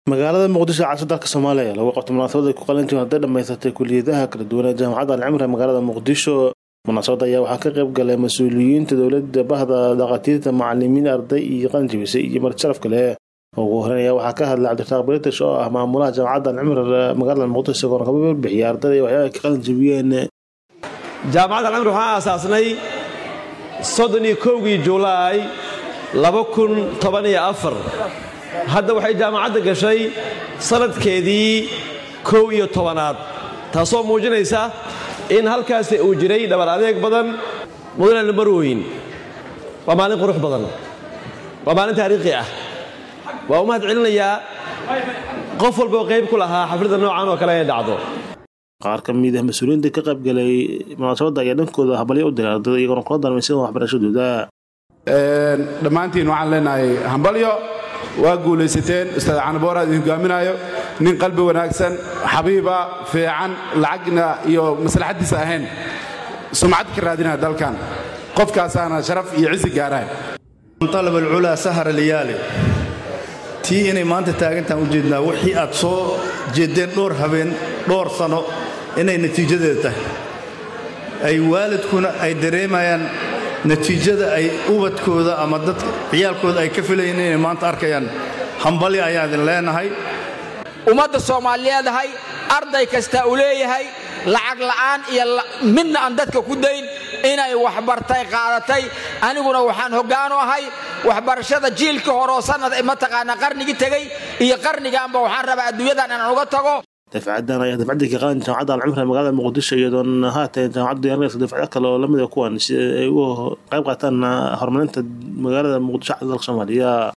magaalada muqdisho caasimada dalka soomaaliya lagu qabtay munaasabad ay ku qalintii hadday dhammaysatay kuliyadaha kala duwan ee jaamacadda alcimri ee magaalada muqdisho munaasabadda ayaa waxaa ka qayb galay mas-uuliyiinta dowladda bahda dhakhaatiirta macalimiin arday iyo qalinjibisay iyo marti sharaf kale ugu horeyn ayaa waxaa ka hadlay cabdirasaaq british oo ah maamulaha jaamacadda alcimri ee magaalada muqdisho isagoona kaba warbixiyay ardayda iyo waxyaaba ay ka qalinjibiyeen jaamacadda alcimri waxaan aasaasnay soddon iyo kowgii julaay laba kun toban iyo afar hadda waxay jaamacadda gashay sanadkeedii kow iyo tobanaad taasoo muujinaysa in halkaasi uu jiray dhabar adeeg badan mudane marweyn waa maalin qurux badan waa maalin taariikhi ah waa u mahad celinayaa qof walboo qayb ku lahaa xafladda noocan oo kale ee dhacdo qaar ka mid ah mas-uuliyiinta ka qayb galay munaasabadda ayaa dhankooda habalyo u diray ardayda iyagoona kula darmaysan waxbarashadooda dhammaantiin waxaan leenahay hambalyo waa guulaysateen ustaad canaboora idin hogaaminaayo nin qalbi wanaagsan xabiiba fiican lacagna iyo maslaxaddiisa ahayn sumcad ka raadinaya dalkan qofkaasaana sharaf iyo cisi gaarahay alab alculaa sahara liyaali tii inay maanta taagantaan u jeednaa wixii aad soo jeeddeen dhowr habeen dhowr sano inay natiijadeeda tahay ay waalidkuna ay dareemayaan natiijada ay ubadkooda ama dad ciyaalkooda ay ka filayeen inay maanta arkayaan hambali ayaan idin leenahay ummadda soomaaliyeedahay arday kasta uu leeyahay lacag la'aan iyo midna aan dadka ku dayn inay waxbartay qaadatay aniguna waxaan hoggaanu ahay waxbarashada jiilka horeoo sannad mataqaanaa qarnigii tegey iyo qarnigaanba waxaan rabaa adduunyadan inaan uga tago dafcadan ayaa dafcadii ka qalan jaamacadda alcimri ee magaalada muqdisho iyadoona haatan jaamacaddu diyaarinaysa dafcado kale oo lamid a kuwan si ay uga qayb qaataan horumarinta magaalada muqdisho dalka soomaaliya